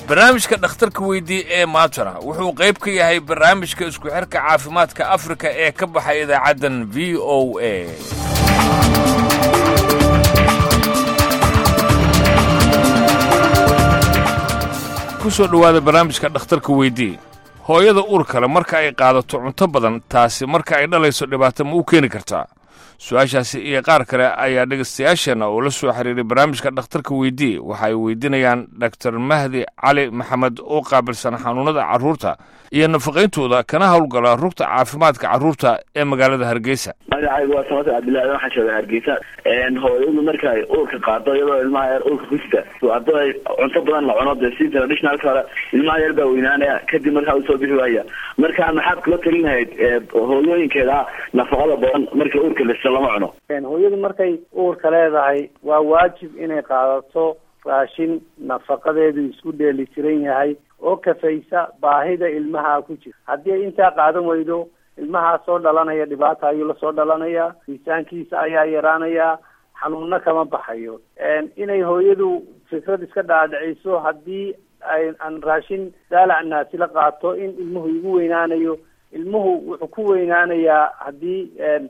barnaamijka dhakhtarka weydii ee maantana wuxuu qayb ka yahay barnaamijka isku xirka caafimaadka afrika ee ka baxay idaacaddan v o a ku soo dhowaada barnaamijka dhakhtarka weydii hooyada uur kale marka ay qaadato cunto badan taasi marka ay dhalayso dhibaato ma u keeni kartaa su-aashaasi iyo qaar kale ayaa dhegaystayaasheenna oo la soo xiriiray barnaamijka dhakhtarka weydii waxa ay weydiinayaan doktor mahdi cali maxamed oo qaabilsan xanuunada carruurta iyo nafaqayntooda kana howlgala rugta caafimaadka carruurta ee magaalada hargeysa magacaygu waa samata cabdillahi waxaan jooga hargeysa hooyadu marka ay uurka qaado iyadoo ilmaha yar uurka ku sita haddii ay cunto badan la cuno dee si traditionalka hore ilmaha yar baa weynaanaya kadib markaa usoo bixi waaya marka maxaad kula talin lahayd hooyooyinkeeda nafaqada badan marka uurka lista lama cuno hooyadu markay uurka leedahay waa waajib inay qaadato raashin nafaqadeedu isku dheeli tiran yahay oo kafaysa baahida ilmaha ku jira haddii ay intaa qaadan weydo ilmahaa soo dhalanaya dhibaata ayuu lasoo dhalanayaa miisaankiisa ayaa yaraanaya xanuunna kama baxayo inay hooyadu fikrad iska dhaadhiciso haddii ay aan raashin daalac naasi la qaato in ilmuhu igu weynaanayo ilmuhu wuxuu ku weynaanayaa haddii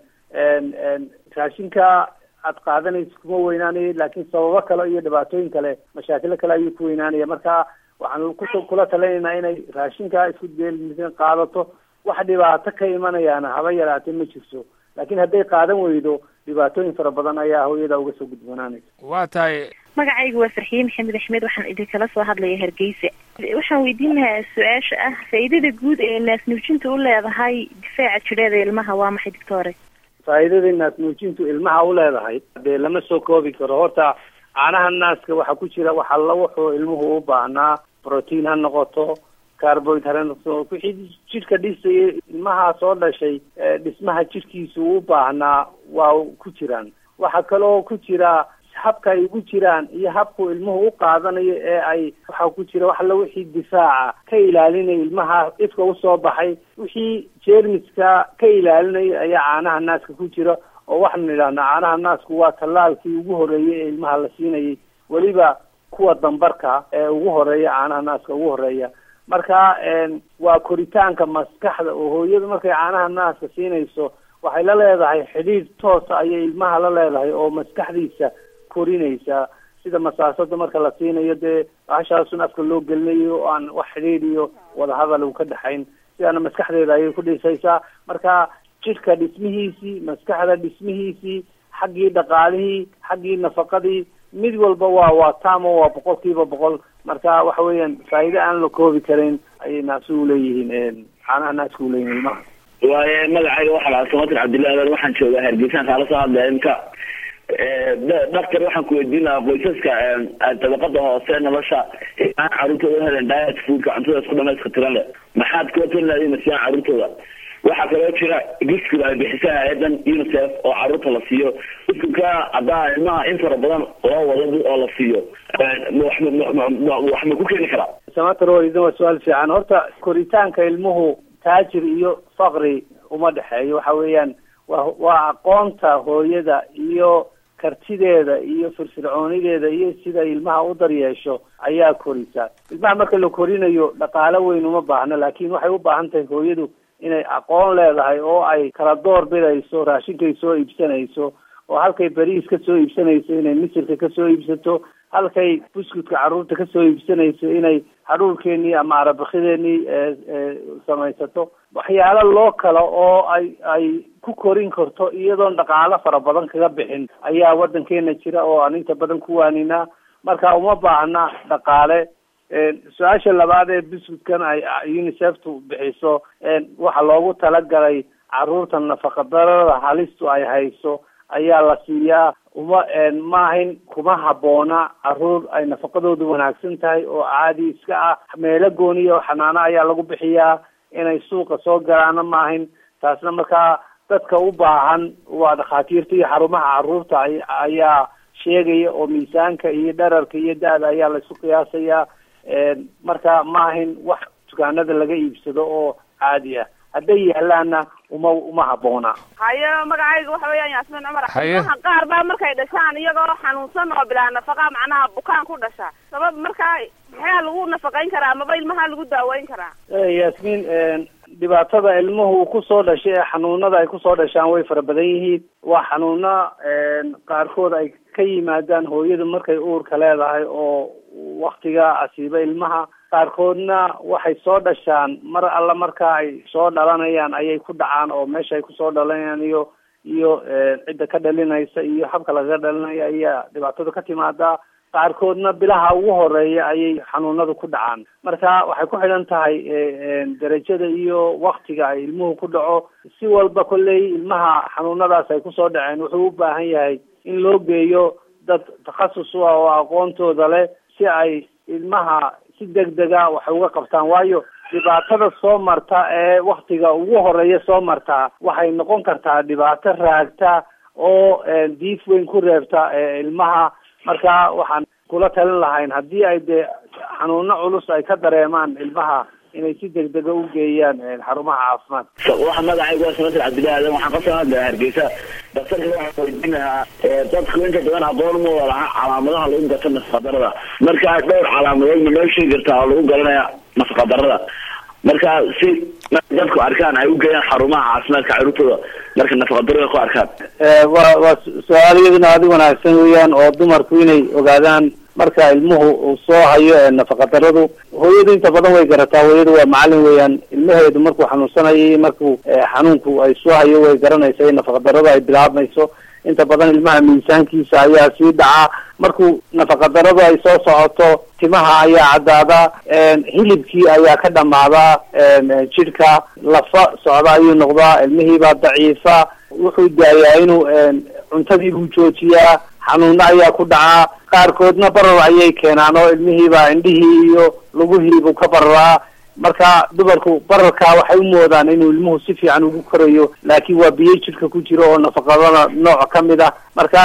raashinka aad qaadanayso kuma weynaanayo laakiin sababo kale iyo dhibaatooyin kale mashaakilo kale ayuu ku weynaanaya marka waxaan ku kula talinaynaa inay raashinka isku deelmisan qaadato wax dhibaato ka imanayaana haba yaraatee ma jirto laakiin hadday qaadan weydo dhibaatooyin fara badan ayaa hooyada uga soo gudboonaanaysa waa tahay magacaygu waa farxiye maxamed axmed waxaan idinkala soo hadlaya hargeysa waxaan weydiin lahaa su-aasha ah faa'iidada guud ee naasnuujinta u leedahay difaaca jidheeda ilmaha waa maxay doctore faa'iidada naasnuujintu ilmaha u leedahay dee lama soo koobi karo horta caanaha naaska waxaa ku jira waxa la wuxuu ilmuhu u baahnaa protein ha noqoto carbohydrate wixii jidhka dhisaya ilmaha soo dhashay dhismaha jidhkiisa u baahnaa waa ku jiraan waxaa kaloo ku jira habka ay ugu jiraan iyo habku ilmuhu u qaadanayo ee ay waxaa ku jira wax alla wixii difaaca ka ilaalinaya ilmaha ifka usoo baxay wixii jeermiska ka ilaalinaya ayaa caanaha naaska ku jira oo waxaanu idhahnaa caanaha naasku waa tallaalkii ugu horeeyay ee ilmaha la siinayay weliba kuwa dambarka ee ugu horeeya caanaha naaska ugu horeeya marka waa koritaanka maskaxda oo hooyadu markay caanaha naaska siinayso waxay la leedahay xidhiidh toosa ayay ilmaha la leedahay oo maskaxdiisa korinaysa sida masaasada marka la siinayo dee bahashaasun afka loo gelinayo oo aan wax xidhiidh iyo wadahadal u ka dhexayn sidaana maskaxdeeda ayay ku dhisaysaa marka jidhka dhismihiisii maskaxda dhismihiisii xaggii dhaqaalihii xaggii nafaqadii mid walba waa waa tamo waa boqol kiiba boqol marka waxa weeyaan faa'iide aan la koobi karin ayay naasi uleeyihiin caanaha naaska uleeyihin ilmaha waaye magacayga waxaa lahaa samatir cabdillahi adan waxaan joogaa hargeysaan kaala soo hadlaya imka doctor waxaan ku weydiin lahaa qoysaska dabaqada hoose nolosha aan carruurtooda helen diet foodka cuntada isku dhamayska tiran leh maxaad kula talin lahayd masiyaan carruurtooda waxaa kaloo jira guskiga ay bixisa hay-adan unicef oo carruurta la siiyo guskuka haddaa ilmaha in fara badan loo wado oo la siiyo wax ma ku keeni karaa samatar idan waa su-aal fiican horta koritaanka ilmuhu taajir iyo faqri uma dhexeeyo waxa weeyaan wa waa aqoonta hooyada iyo kartideeda iyo firfircoonideeda iyo sida ilmaha u daryeesho ayaa korisa ilmaha marka la korinayo dhaqaalo weyn uma baahno laakiin waxay u baahan tahay hooyadu inay aqoon leedahay oo ay kala door bidayso raashinkay soo iibsanayso oo halkay bariis ka soo iibsanayso inay misirka ka soo iibsato halkay buskutka carruurta ka soo iibsanayso inay hadhuurkeenii ama arabakideenii samaysato waxyaalo loo kala oo ay ay ku korin karto iyadoon dhaqaalo fara badan kaga bixin ayaa waddankeena jira oo aan inta badan ku waaninaa marka uma baahna dhaqaale su-aasha labaad ee buskutkan ay uniceftu bixiso waxa loogu talagalay carruurta nafaqadarada halistu ay hayso ayaa la siiyaa uma maahayn kuma habboona carruur ay nafaqadoodu wanaagsan tahay oo caadi iska ah meelo gooniya oo xanaano ayaa lagu bixiyaa inay suuqa soo galaana maahayn taasna markaa dadka u baahan waa dhakhaatiirta iyo xarumaha carruurta ayaa sheegaya oo miisaanka iyo dherarka iyo da-da ayaa laisu qiyaasayaa marka maahayn wax dukaanada laga iibsado oo caadi ah hadday yaalaanna uma uma habboona haye magacayga waxa weeyaan yaasmiin cumar Haye. ilmaha qaar baa markay dhashaan iyagoo xanuunsan oo bilaa nafaqa macnaha bukaan ku dhasha sabab markaa maxaa lagu nafaqayn karaa amaba ilmaha lagu daaweyn karaa Eh, yaasmiin dhibaatada ilmuhu uu kusoo dhashay ee xanuunada ay kusoo dhashaan way fara badan yihiin waa xanuuno qaarkood ay ka yimaadaan hooyadu markay uurka leedahay oo waktiga asiiba ilmaha qaarkoodna waxay soo dhashaan mar alla marka ay soo dhalanayaan ayay ku dhacaan oo meesha ay kusoo dhalanayaan iyo iyo cidda ka dhalinaysa iyo habka lagaga dhalinayo ayaa dhibaatada ka timaadaa qaarkoodna bilaha ugu horeeya ayay xanuunadu ku dhacaan marka waxay ku xidhan tahay derajada iyo waktiga ay ilmuhu ku dhaco si walba kolley ilmaha xanuunadaas ay kusoo dhaceen wuxuu u baahan yahay in loo geeyo dad takhasus u ah oo aqoontooda leh si ay ilmaha si degdega waxay uga qabtaan waayo dhibaatada soo marta ee waktiga ugu horeeya soo marta waxay noqon kartaa dhibaato raagta oo diif weyn ku reebta ilmaha marka waxaan kula talin lahayn haddii ay dee xanuuno culus ay ka dareemaan ilmaha inay si degdega u geeyaan xarumaha caafimaadka waxa magacaygu waa samatir cabdillahi aadan waxaan ka soo hadlaya hargeysa daktarka waxaan weydiin lahaa dadku inta badan aqoon uma wada laha calaamadaha lagu gato nafaqadarada marka dhowr calaamadood ma noo sheegi kartaa oo lagu garanaya nafaqadarada marka si dadku arkaan ay u geeyaan xarumaha caafimaadka carruurtooda marka nafaqadarada ku arkaan waa waa su-aal iyaduna aada u wanaagsan weeyaan oo dumarku inay ogaadaan marka ilmuhu uu soo hayo nafaqadaradu hooyadu inta badan way garataa hooyadu waa macalin weeyaan ilmaheedu markuu xanuunsanayay markuu xanuunku ay soo hayo way garanaysa in nafaqadaradu ay bilaabmayso inta badan ilmaha miisaankiisa ayaa sii dhacaa markuu nafaqadaradu ay soo socoto timaha ayaa caddaada hilibkii ayaa ka dhamaadaa jidhka lafa socda ayuu noqdaa ilmihiibaa daciifa wuxuu daayaa inuu cuntadii buu joojiyaa xanuuno ayaa ku dhacaa qaarkoodna barar ayay keenaan oo ilmihiibaa indhihii iyo luguhiibuu ka bararaa marka dumarku bararkaa waxay u moodaan inuu ilmuhu si fiican ugu korayo laakiin waa biyo jidhka ku jiro oo nafaqadana nooc ka mid ah marka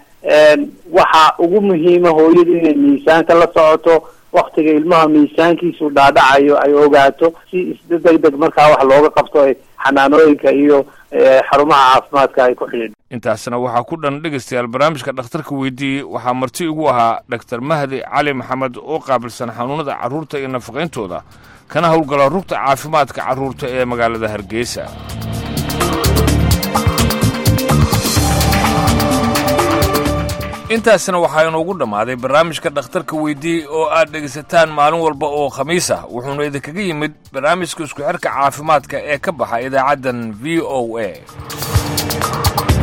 waxa ugu muhiima hooyadu inay miisaanka la socoto waktiga ilmaha miisaankiisu dhaadhacayo ay ogaato si isda deg deg markaa wax looga qabto xanaanooyinka iyo xarumaha caafimaadka ay ku xidhiidho intaasna waxaa ku dhan dhegaystayaal barnaamijka dhakhtarka weydiiyey waxaa marti igu ahaa dhaktar mahdi cali maxamed oo qaabilsan xanuunada carruurta iyo nafaqayntooda kana howlgala rugta caafimaadka carruurta ee magaalada hargeysa intaasna waxaa inoogu dhammaaday barnaamijka dhakhtarka weydii oo aad dhegaysataan maalin walba oo khamiis ah wuxuuna idinkaga yimid barnaamijka isku xidhka caafimaadka ee ka baxa idaacaddan v o a